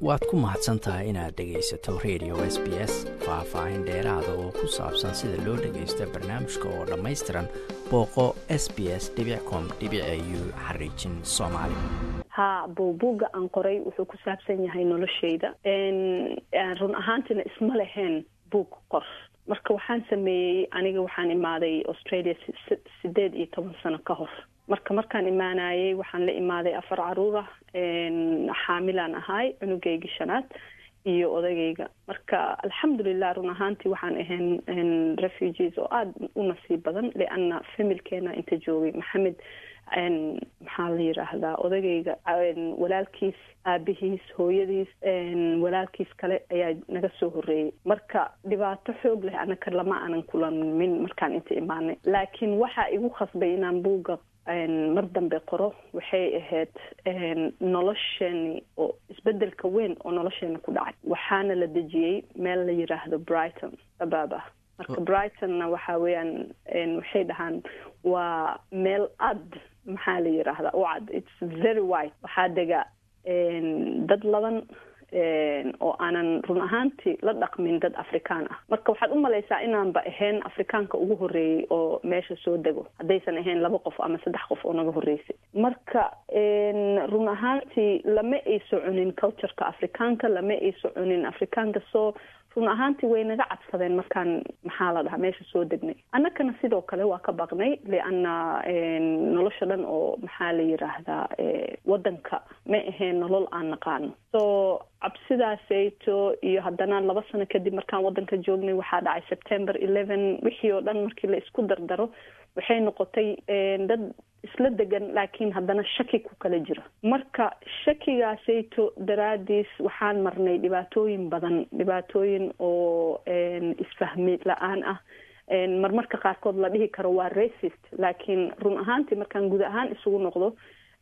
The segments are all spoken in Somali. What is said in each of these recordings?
waad ku mahadsan tahay inaad dhegaysato radio s b s faah-faahin dheeraada oo ku saabsan sida loo dhagaysto barnaamijka oo dhammaystiran booqo s b s com u xariijin soomaali ha buubuugga aan qoray wuxuu ku saabsan yahay noloshayda run ahaantiina isma leheen buug qor marka waxaan sameeyey aniga waxaan imaaday australia sideed iyo toban sano ka hor marka markaan imaanayay waxaan la imaaday afar caruur ah xaamilaan ahaay cunugayga shanaad iyo odagayga marka alxamdulilah run ahaantii waxaan ahayn refugees oo aada u nasiib badan lianna familkeena inta joogay maxamed maxaa la yiraahdaa odagayga walaalkiis aabihiis hooyadiis walaalkiis kale ayaa naga soo horeeyey marka dhibaato xoog leh anaka lama aanan kulamin markaan inta imaanay laakiin waxaa igu khasbay inaan buugga mar dambe qoro waxay ahayd nolosheeni oo isbedelka weyn oo nolosheena ku dhacay waxaana la dejiyey meel la yiraahdo brighton abaaba marka brightonna waxa weeyaan waxay dhahaan waa meel ad maxaa la yiraahdaa u cad its very white waxaa dega dad laban oo aanan run ahaantii la dhaqmin dad afrikaan ah marka waxaad u malaysaa inaanba ahayn afrikaanka ugu horeeyey oo meesha soo dego haddaysan ahayn laba qof ama saddex qof oo naga horeysay marka run ahaantii lama ay soconin cultureka afrikaanka lama ay soconin afrikaanka soo run ahaantii way naga cadsadeen markaan maxaa la dhahaa meesha soo degnay annakana sidoo kale waa ka baqnay lianna nolosha dhan oo maxaa la yiraahdaa waddanka ma ahayn nolol aan naqaano so cabsidaasayto iyo haddana laba sano kadib markaan waddanka joognay waxaa dhacay september eleven wixii oo dhan markii la isku dardaro waxay noqotay dad isla degan laakiin haddana shaki ku kala jira marka shakigaasayto daraadiis waxaan marnay dhibaatooyin badan dhibaatooyin oo isfahmi la-aan ah marmarka qaarkood la dhihi karo waa racist laakiin run ahaantii markaan guud ahaan isugu noqdo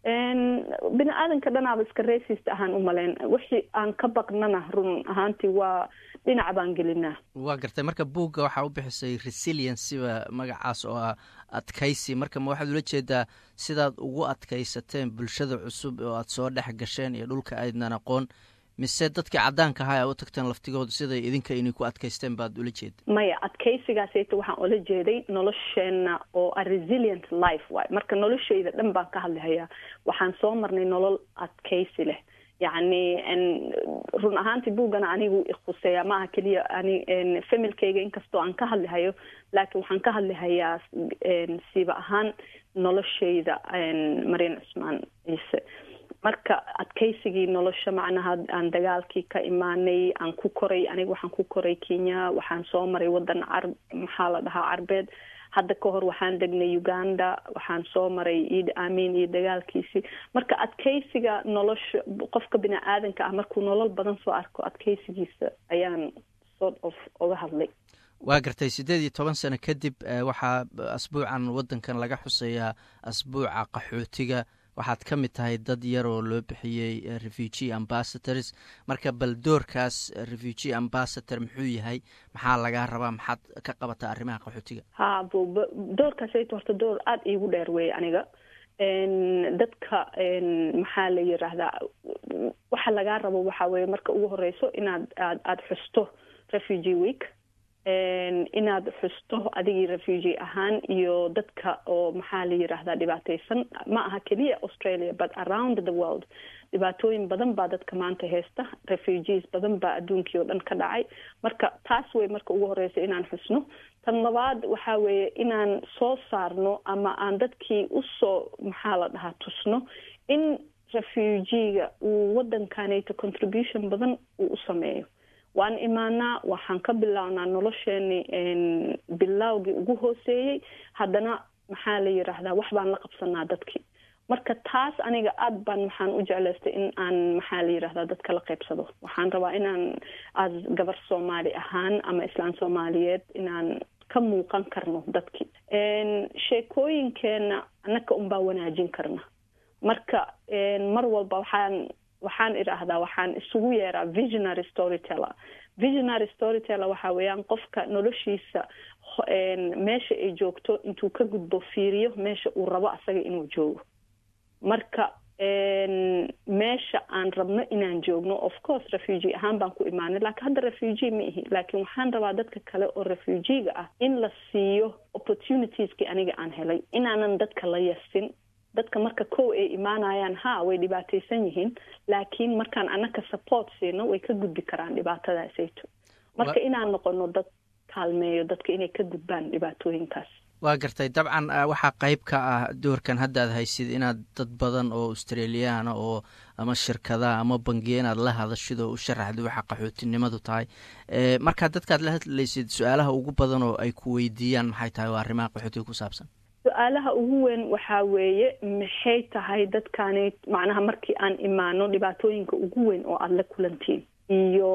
bini aadanka dhanaaba iska racist ahaan u maleyn wixii aan ka baqnana run ahaantii waa dhinac baan gelinaa waa gartay marka buugga waxaa u bixisay resiliencyba magacaas oo ah adkaysi marka ma waxaad ula jeedaa sidaad ugu adkaysateen bulshada cusub oo aad soo dhex gasheen iyo dhulka aydnan aqoon mise dadkii caddaanka ahaa a u tagteen laftigooda siday idinka inay ku adkaysteen baad ula jeeda maya adkaysigaasayta waxaan ula jeeday nolosheena oo a resilient life waay marka noloshayda dhan baan ka hadlihayaa waxaan soo marnay nolol adkaysi leh yacni run ahaantii buuggana anigu ikhuseeyaa maaha keliya ani familkayga inkastoo aan ka hadlihayo laakiin waxaan ka hadlihayaa siiba ahaan noloshayda marian cusmaan ciise marka adkaysigii nolosha macnaha aan dagaalkii ka imaanay aan ku koray aniga waxaan ku koray kenya waxaan soo maray waddan carb maxaa la dhahaa carbeed hadda ka hor waxaan degnay uganda waxaan soo maray iid amin iyo dagaalkiisii marka adkaysiga nolosha qofka bini aadanka ah markuu nolol badan soo arko adkaysigiisa ayaan sort of oga hadlay waa gartay siddeed iyo toban sano kadib waxaa asbuucan waddankan laga xuseeyaa asbuuca qaxootiga waxaad ka mid tahay dad yar oo loo bixiyey refugee ambassadors marka bal doorkaas refugee ambassador muxuu yahay maxaa lagaa rabaa maxaad ka qabataa arrimaha qaxootiga ha doorkaasayto horta door aada iigu dheer weeye aniga dadka maxaa la yiraahdaa waxa lagaa rabo waxaa weeye marka ugu horeyso inaad aad aada xusto refugee week inaad xusto adigii refugee ahaan iyo dadka oo maxaa la yiraahdaa dhibaateysan ma aha keliya australia but around the world dhibaatooyin badan baa dadka maanta haysta refugees badan baa adduunkii oo dhan ka dhacay marka taas wey marka ugu horeysa inaan xusno tan labaad waxaa weeye inaan soo saarno ama aan dadkii usoo maxaa la dhahaa tusno in refugiega uu waddankanayto contribution badan uu u sameeyo waan imaanaa waxaan ka bilownaa nolosheeni bilowgii ugu hooseeyey haddana maxaa la yiraahdaa wax baan la qabsanaa dadkii marka taas aniga aada baan waxaan u jeclaystay in aan maxaa la yirahdaa dadka la qaybsado waxaan rabaa inaan as gabar soomaali ahaan ama islaan soomaaliyeed inaan ka muuqan karno dadkii sheekooyinkeena annaka unbaa wanaajin karna marka mar walba waxaan waxaan idhaahdaa waxaan isugu yeeraa visionary storyteller visionary storyteller waxaa weeyaan qofka noloshiisa meesha ay joogto intuu ka gudbo fiiriyo meesha uu rabo asaga inuu joogo marka meesha aan rabno inaan joogno of course refugee ahaan baan ku imaanay laakiin hadda refugee ma ihi laakiin waxaan rabaa dadka kale oo refugiega ah in la siiyo opportunitieskii aniga aan helay inaanan dadka la yasin dadka marka kow ay imaanayaan ha way dhibaataysan yihiin laakiin markaan anaka support siino way ka gudbi karaan dhibaatadaasayto marka inaan noqono dad kaalmeeyo dadka inay ka gudbaan dhibaatooyinkaas waa gartay dabcan waxaa qeyb ka ah doorkan haddaad haysid inaad dad badan oo australiyaana oo ama shirkadaha ama bangiya inaad la hadashid oo u sharaxda waxa qaxootinimadu tahay markaa dadkaad la hadlaysid su-aalaha ugu badan oo ay ku weydiiyaan maxay tahay waa arrimaha qaxootiga ku saabsan su-aalaha ugu weyn waxaa weeye maxay tahay dadkaani macnaha markii aan imaano dhibaatooyinka ugu weyn oo aada la kulantiin iyo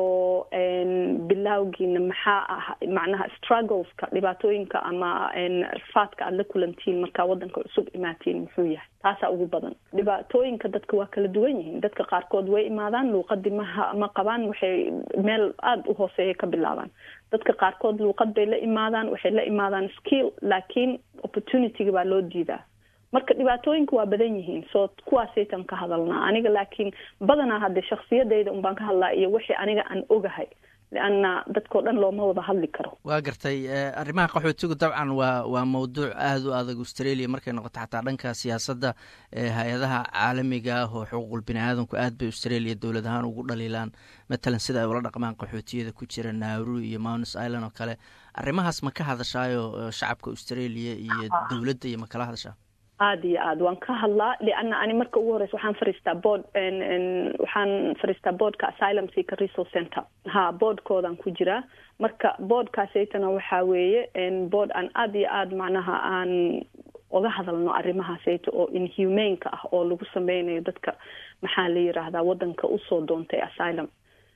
bilawgiina maxaa ah macnaha struggleska dhibaatooyinka ama rafaadka aada la kulantiin markaa waddanka cusub imaatiin muxuu yahay taasaa ugu badan dhibaatooyinka dadka waa kala duwan yihiin dadka qaarkood way imaadaan luuqadii maha ma qabaan waxay meel aada u hooseeya ka bilaabaan dadka qaarkood luuqad bay la imaadaan waxay la imaadaan skill laakiin opportunityga baa loo diidaa marka dhibaatooyinka waa badan yihiin soo kuwaasaytan ka hadalnaa aniga laakiin badanaa hadde shaksiyadayda un baan ka hadlaa iyo wixii aniga aan ogahay leanna dadkao dhan looma wada hadli karo waa gartay arrimaha qaxootigu dabcan waa waa mawduuc aada u adag australia markay noqoto xataa dhanka siyaasadda hay-adaha caalamiga ah oo xuquuqul bini aadamku aad bay australia dowlad ahaan ugu dhaliilaan matalan sida ay ula dhaqmaan qaxootiyada ku jira nauru iyo mounts island oo kale arrimahaas ma ka hadashaayo shacabka australia iyo dowladda iyo ma kala hadashaa aada iyo aad waan ka hadlaa lianna ani marka ugu horeysa waxaan fariistaa board waxaan fariistaa boardka asylum seeker resource center ha boardkoodan ku jiraa marka boardkaasaytana waxaa weeye board aan aada iyo aada macnaha aan oga hadalno arrimahaasayta oo inhumaneka ah oo lagu sameynayo dadka maxaa la yiraahdaa waddanka usoo doontay asylum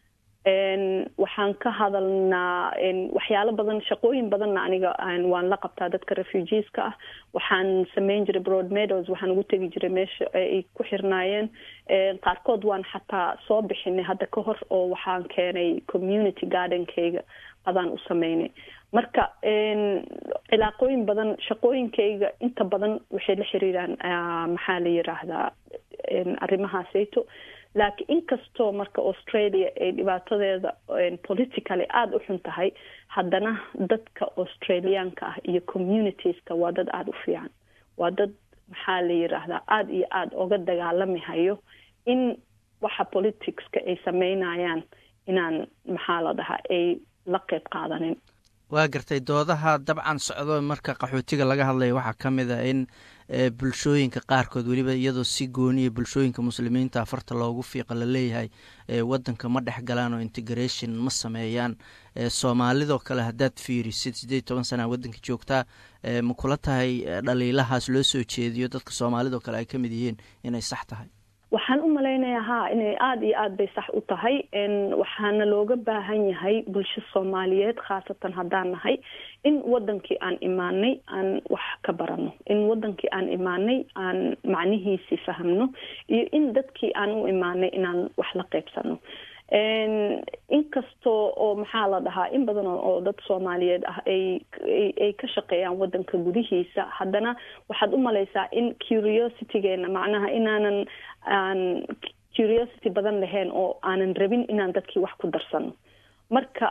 waxaan ka hadalnaa waxyaalo badan shaqooyin badanna aniga waan la qabtaa dadka refugeeska ah waxaan sameyn jiray broad meadows waxaan ugu tegi jiray meesha ay ku xirnaayeen qaarkood waan xataa soo bixinay hadda ka hor oo waxaan keenay community gardenkayga adaan u sameynay marka cilaaqooyin badan shaqooyinkayga inta badan waxay la xiriiraan maxaa la yiraahdaa arrimahaasayto laakiin inkastoo marka australia ay dhibaatadeeda politically aada u xun tahay haddana dadka australiyaanka ah iyo communitieska waa dad aada u fiican waa dad maxaa la yiraahdaa aada iyo aada oga dagaalami hayo in waxa politicska ay sameynayaan inaan maxaa la dhahaa ay la qeyb qaadanin waa gartay doodaha dabcan socdo marka qaxootiga laga hadlaya waxaa ka mid a in bulshooyinka qaarkood weliba iyadoo si gooniya bulshooyinka muslimiinta farta loogu fiiqa la leeyahay wadanka ma dhex galaan oo integration ma sameeyaan soomaalidoo kale haddaad fiirisid siddeed toban sana waddanka joogtaa ma kula tahay dhaliilahaas loo soo jeediyo dadka soomaalidoo kale ay ka mid yihiin inay sax tahay waxaan u malaynayaa ha inay aada iyo aada bay sax u tahay waxaana looga baahan yahay bulsho soomaaliyeed khaasatan haddaan nahay in wadankii aan imaanay aan wax ka barano in wadankii aan imaanay aan macnihiisii fahmno iyo in dadkii aan u imaanay inaan wax la qeybsano inkastoo oo maxaa la dhahaa in badan oo dad soomaaliyeed ah ay ay ka shaqeeyaan wadanka gudihiisa haddana waxaad u malaysaa in curiositygeena macnaha inaanan aan curiosity badan lahayn oo aanan rabin inaan dadkii wax ku darsano marka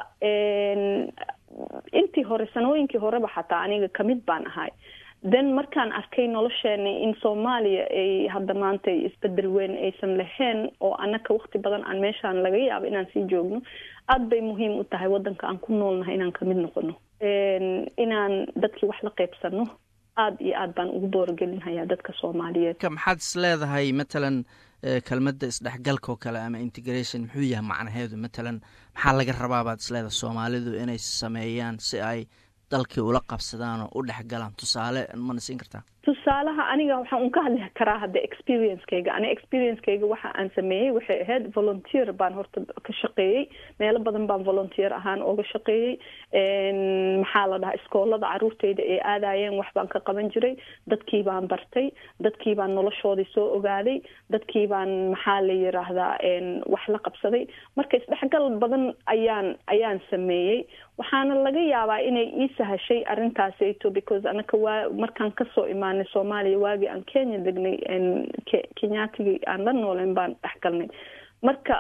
intii hore sanooyinkii horeba xataa aniga kamid baan ahay then markaan arkay nolosheena in soomaaliya ay hadda maanta isbedel weyn aysan lahayn oo anaka waqti badan aan meeshaan laga yaabo inaan sii joogno aada bay muhiim u tahay wadanka aan ku noolnahay inaan kamid noqono inaan dadkii wax la qeybsano aada iyo aad baan ugu boorogelinhayaa dadka soomaaliyeed maxaad is leedahay matalan kelmadda isdhexgalka oo kale ama integration muxuu yahay macnaheedu matalan maxaa laga rabaa baad is leedahay soomaalidu inay sameeyaan si ay dalkii ula qabsadaan oo u dhex galaan tusaale mana siin kartaa tusaalaha aniga waxaan un ka hadli karaa hadda experiencekayga aniga experiencekayga waxa aan sameeyey waxay ahayd volunteer baan horta ka shaqeeyey meelo badan baan volunteer ahaan ooga shaqeeyey maxaa la dhahaa iskoolada caruurteyda ay aadayeen wax baan ka qaban jiray dadkii baan bartay dadkii baan noloshoodii soo ogaaday dadkii baan maxaa la yiraahdaa wax la qabsaday marka isdhexgal badan ayaan ayaan sameeyey waxaana laga yaabaa inay ii sahashay arrintaasayto because anaka waa markaan kasoo imaan imaanay soomaaliya waagii aan kenya degnay kenyaatigii aan la nooleyn baan dhexgalnay marka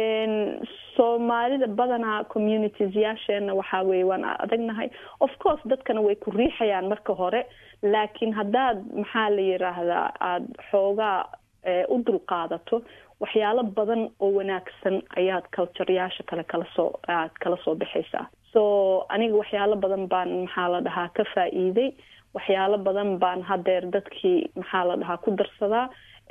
soomaalida badanaa communities yaasheena waxaa weye waan adagnahay of course dadkana way ku riixayaan marka hore laakiin haddaad maxaa la yiraahdaa aada xoogaa u dulqaadato waxyaalo badan oo wanaagsan ayaad cultureyaasha kale kala soo aad kala soo baxaysaa so aniga waxyaalo badan baan maxaa la dhahaa ka faa-iiday waxyaalo badan baan hadeer dadkii maxaa la dhahaa ku darsadaa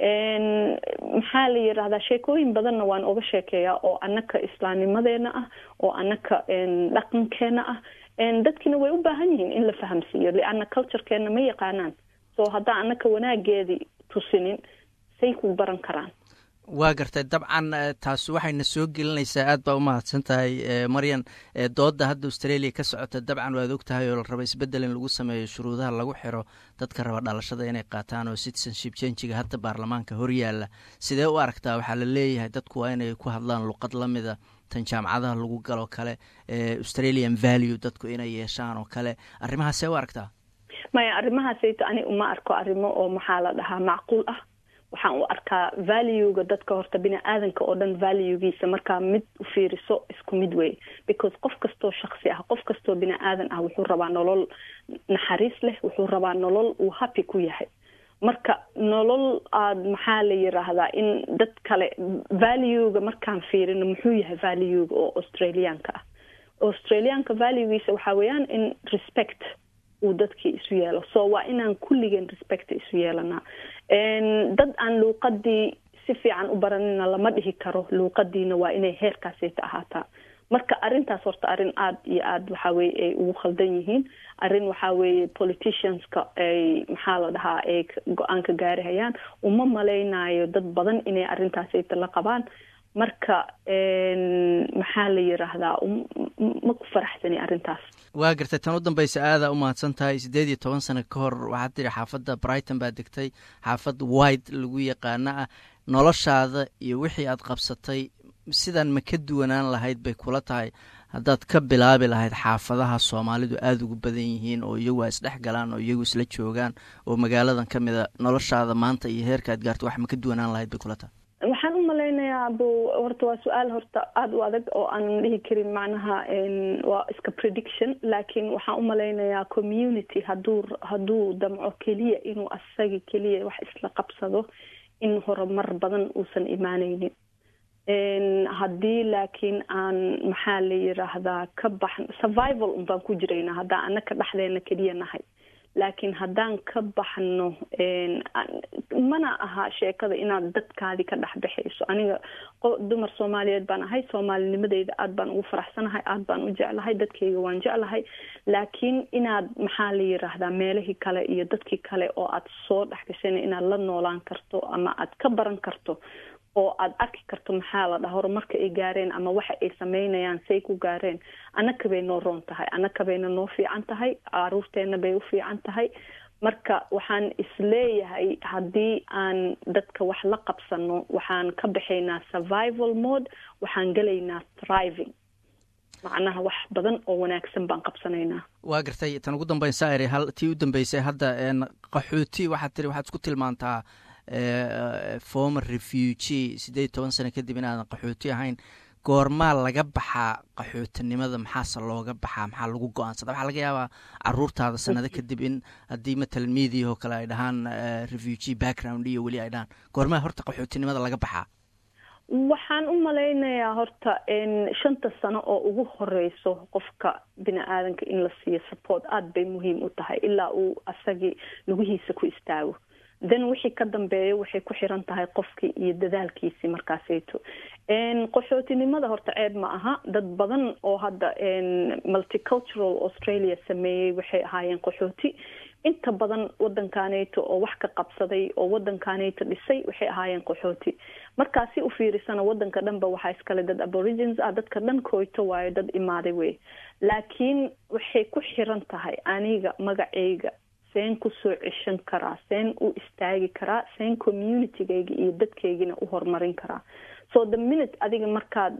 maxaa la yirahdaa sheekooyin badanna waan oga sheekeeyaa oo anaka islaamnimadeena ah oo anaka dhaqankeena ah dadkiina way u baahan yihiin in la fahamsiiyo lianna culturekeena ma yaqaanaan so haddaan anaka wanaageedii tusinin say ku baran karaan waa gartay dabcan taas waxayna soo gelinaysaa aad baa u mahadsan tahay maryan dooda hadda australia ka socota dabcan waad og tahay oo la raba isbeddel in lagu sameeyo shuruudaha lagu xiro dadka raba dhalashada inay qaataan oo citizenship changiga hadda baarlamaanka horyaala sidee u aragtaa waxaa la leeyahay dadku waa inay ku hadlaan luqad lamida tan jaamacadaha lagu galoo kale australian value dadku inay yeeshaan oo kale arrimahaasee u aragtaa maya arrimahaasayto ani uma arko arrimo oo maxaa la dhahaa macquul ah waxaan u arkaa valuega dadka horta bini aadanka oo dhan valuegiisa markaa mid u fiiriso isku mid wey because qof kastoo shaksi ah qof kastoo bini aadan ah wuxuu rabaa nolol naxariis leh wuxuu rabaa nolol uu happy ku yahay marka nolol aada maxaa la yiraahdaa in dad kale valuega markaan fiirino muxuu yahay valuega oo australiaanka ah australiaanka valuegiisa waxaa weeyaan in respect uu dadkii isu yeelo so waa inaan kulligeen respect isu yeelanaa dad aan luuqadii si fiican u baranina lama dhihi karo luuqadiina waa inay heerkaasayta ahaataa marka arrintaas horta arrin aada iyo aada waxaa weye ay ugu khaldan yihiin arrin waxaa weeye politicianska ay maxaa la dhahaa ay go-aan ka gaarihayaan uma malaynayo dad badan inay arrintaasayta la qabaan marka maxaa la yiraahdaa ma ku faraxsani arrintaas waa gartay tan u dambaysa aadaa u mahadsan tahay siddeed iyo toban sano ka hor waxaad tiri xaafadda brighton baa degtay xaafad white lagu yaqaano ah noloshaada iyo wixii aad qabsatay sidan ma ka duwanaan lahayd bay kula tahay haddaad ka bilaabi lahayd xaafadaha soomaalidu aada ugu badan yihiin oo iyagu a isdhex galaan oo iyagu isla joogaan oo magaaladan ka mid a noloshaada maanta iyo heerka aad gaarto wax ma ka duwanaan lahayd bay kula tahay waxaan u malaynayaa bu horta waa su-aal horta aada u adag oo aanan dhihi karin macnaha waa iska prediction laakiin waxaan u malaynayaa community haduu hadduu damco keliya inuu asagi keliya wax isla qabsado in horumar badan uusan imaaneynin haddii laakiin aan maxaa la yiraahdaa ka baxn survival un baan ku jiraynaa haddaan anaka dhexdeena keliya nahay laakiin haddaan ka baxno mana aha sheekada inaad dadkaadii ka dhex baxayso aniga dumar soomaaliyeed baan ahay soomaalinimadeyda aada baan ugu faraxsanahay aada baan u jeclahay dadkayga waan jeclahay laakiin inaad maxaa la yiraahdaa meelihii kale iyo dadkii kale oo aad soo dhex gashayna inaad la noolaan karto ama aad ka baran karto oo aada arki karto maxaa la dhaha horumarka ay gaareen ama waxa ay sameynayaan say ku gaareen annaka bay noo roon tahay annaka bayna noo fiican tahay caruurteena bay u fiican tahay marka waxaan isleeyahay haddii aan dadka wax la qabsano waxaan ka baxaynaa survival mode waxaan gelaynaa thriving macnaha wax badan oo wanaagsan baan qabsanaynaa waa gartay tan ugu dambaysa eri hal tii u dambeysay hadda qaxooti waxaad tiri waxaad isku tilmaantaa former refugee siddeed iyo toban sano kadib inaadan qaxooti ahayn goormaa laga baxaa qaxootinimada maxaase looga baxaa maxaa lagu go-aansada waxaa laga yaabaa caruurtaada sanado kadib in haddii matalan media oo kale ay dhahaan refugee background iyo weli ay dhahaan goormaa horta qaxootinimada laga baxaa waxaan u malaynayaa horta shanta sano oo ugu horeyso qofka bini aadanka in la siiyo support aada bay muhiim u tahay ilaa uu asagii lugihiisa ku istaago then wixii ka dambeeya waxay ku xiran tahay qofkii iyo dadaalkiisii markaasayto qaxootinimada horta ceeb ma aha dad badan oo hadda multicultural australia sameeyey waxay ahaayeen qaxooti inta badan wadankaneyto oo wax ka qabsaday oo wadankaneyto dhisay waxay ahaayeen qaxooti markaa si u fiirisana wadanka dhanba waxaa iskale dad aborigins ah dadka dhan kooyto waayo dad imaaday wey laakiin waxay ku xiran tahay aniga magacayga seen kusoo ceshan karaa seen u istaagi karaa seen communitygayga iyo dadkaygina u horumarin karaa so the minute adiga markaad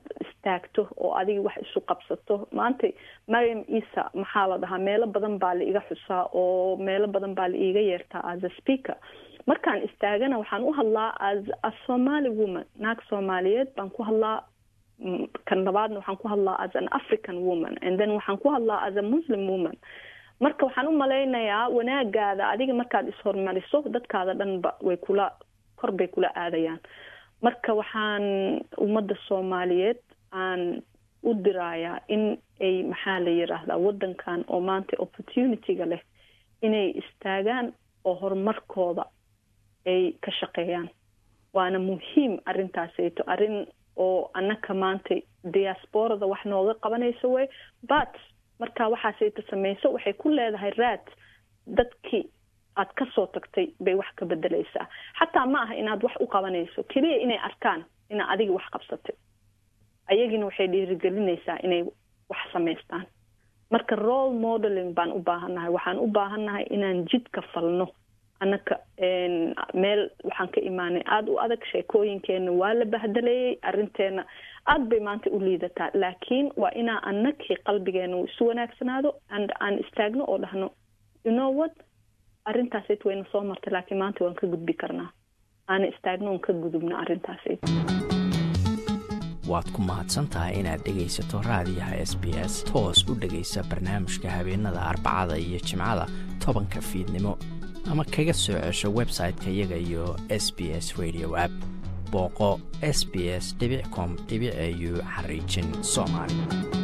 istaagto oo adiga wax isu qabsato maanta mariam isa maxaa la dhahaa meelo badan baa la iga xusaa oo meelo badan baa la iiga yeertaa as a speaker markaan istaagana waxaan u hadlaa as a somaly woman naag soomaaliyeed baan ku hadlaa kan labaadna waxaan ku hadlaa as an african woman and then waxaan ku hadlaa as a muslim woman marka waxaan u malaynayaa wanaagaada adiga markaad ishormariso dadkaada dhanba way kula kor bay kula aadayaan marka waxaan ummadda soomaaliyeed aan u dirayaa in ay maxaa la yiraahdaa waddankan oo maanta opportunity-ga leh inay istaagaan oo horumarkooda ay ka shaqeeyaan waana muhiim arrintaasayto arrin oo annaka maanta diasporada wax nooga qabanayso wey but markaa waxaasayta samayso waxay ku leedahay raad dadkii aad ka soo tagtay bay wax ka bedelaysaa xataa ma aha inaad wax u qabanayso keliya inay arkaan inaa adiga wax qabsatay ayagina waxay dhiirigelinaysaa inay wax samaystaan marka role modeling baan u baahannahay waxaan u baahannahay inaan jidka falno annaka meel waxaan ka imaanay aada u adag sheekooyinkeena waa la bahdelayay arrinteena aada bay maanta u liidataa laakiin waa inaa annakii qalbigeena uu isu wanaagsanaado and aan istaagno oo dhahno you know what arrintaasayt wayna soo martay laakiin maanta waan ka gudbi karnaa aana istaagno oon ka gudubno arrintaasayt waad ku mahadsan tahay inaad dhegaysato raadiyaha s b s toos u dhegaysa barnaamijka habeenada arbacada iyo jimcada tobanka fiidnimo ama kaga soo cesho website-ka iyaga iyo s b s radio app booqo s b s com au xariijin soomaali